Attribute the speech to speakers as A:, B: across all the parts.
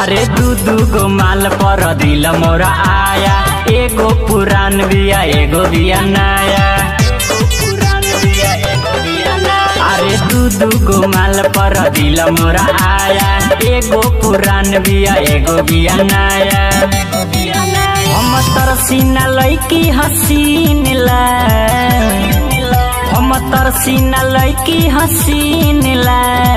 A: अरे दू दू गो माल पर दिल मोरा आया एगो पुरान बिया एगो बिया नया अरे दू दू गो माल पर दिल मोरा आया एगो पुरान बिया एगो बिया नया हम तरसीना लैकी हसीन ला हम तरसीना लैकी हसीन ला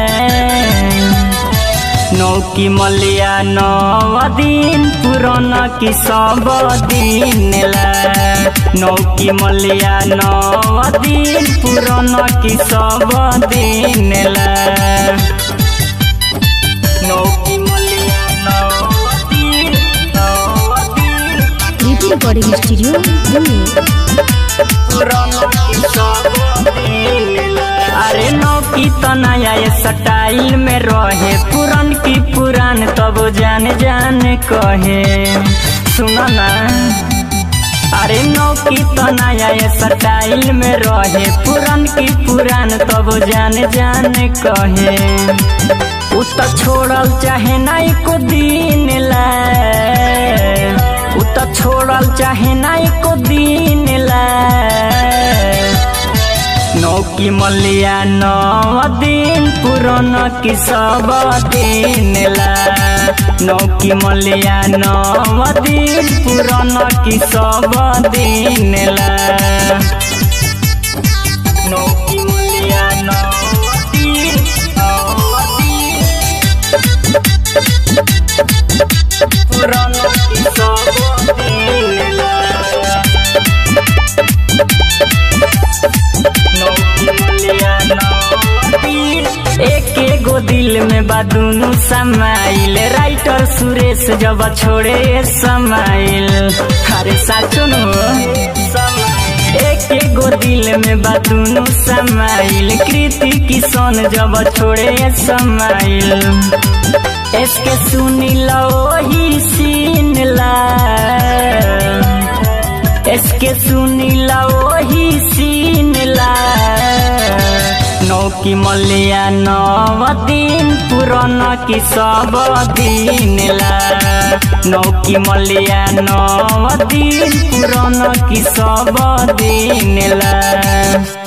A: नौकी मलिया नव दिन पुराना की सब दिन ला नौकी मलिया नव दिन पुराना की सब दिन ला नौकी मलिया नव दिन नव दिन
B: कृति रिकॉर्डिंग स्टूडियो दिल्ली
A: पुराना की सब दिन ला अरे नौकी तो नया ये स्टाइल में रहे पुरान की पुरान तब जान जान कहे सुना ना अरे नौकी तो नया ये स्टाइल में रहे पुरान की पुरान तब जान जान कहे उ तो छोड़ल चाहे ना एको दिन ला उ तो छोड़ल चाहे ना एको दिन ला नौकी मलिया नव दिन पुराना की सब दिन ला नौकी मलिया नव दिन पुराना की सब दिन ला नौकी मलिया नव दिन नव दिन पुराना की सब दिन ला एक एगो दिल में बा दुनु समाइल राइटर सुरेश जब छोड़े समाइल अरे साचो न एक एगो दिल में बा दुनु समाइल कृति किशन जब छोड़े समाइल इसके सुनी लो ही सीन ला इसके सुनी लो ही सीन ला नौकी मलिया नव दिन पुराना की सब दिन ला नौकी मलिया नव दिन पुराना की सब दिन ला